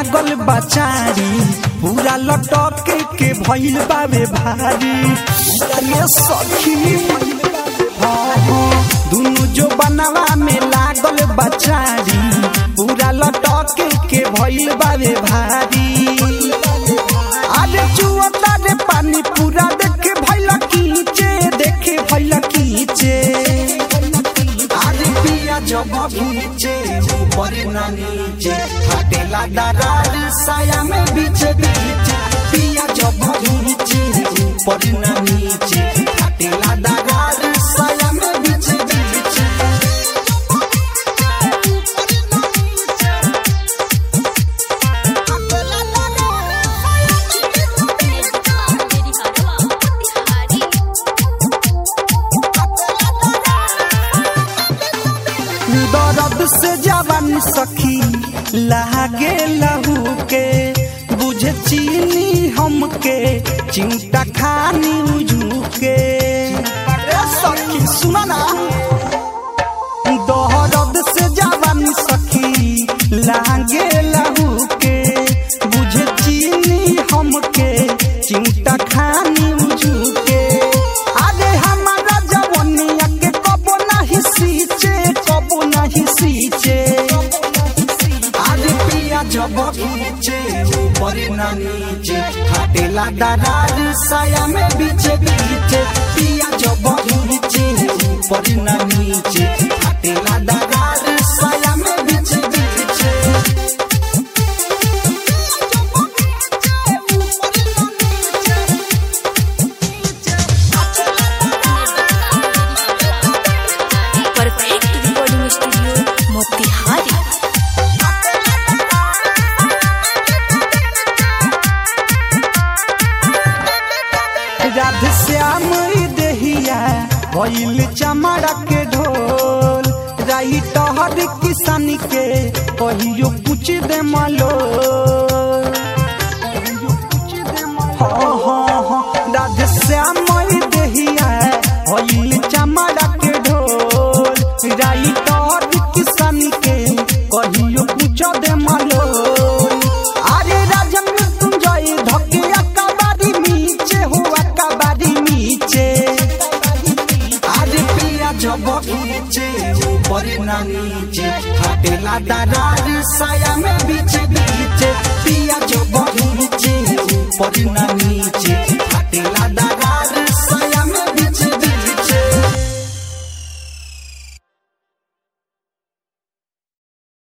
लागल बचारी पूरा लटक के भइल बावे भारी ये सखी हाँ हाँ दुनु जो बनवा में लागल बचारी पूरा लटक के भइल बावे भारी अरे चुअता रे पानी पूरा देखे भइल कीचे देखे भइल कीचे अरे पिया जब भीचे ऊपर ना नीचे हटेला दरार साया में बीचे बीचे पिया जब भीचे ऊपर ना नीचे हटेला दरार साया में बीचे बीचे दर्द से जवान सखी लागे लहू के बुझे चीनी हमके चिंता खानी उजू के ए सखी सुना ना दर्द से जवान सखी लागे लहू के बुझे चीनी हमके चिंता खानी उजू के अरे हमारा जवनिया के कबो नहीं सींचे कबो नहीं सींचे अरे पिया जब खींचे ऊपर ना नीचे हटेला दरार साया में बीचे बीचे पिया जब खींचे ऊपर ना नीचे हटेला दरार साया में बीचे बीचे perfect recording studio Motihari Radhe Shyam देहिया भइल चमड़ा के ढोल राही टहर किसानी के कहियो कुछ दे malo हाँ हाँ हाँ राधे श्याम देहिया भइल चमड़ा के ढोल राही टहर किसानी के कहियो कुछ दे malo अरे राजा मृत्युंजय धके अकाबारी नीचे हो अकाबारी नीचे अरे पिया जब खींचे ऊपर ना नीचे हटेला दरार साया में बीचे बीचे पिया जब खींचे ऊपर ना नीचे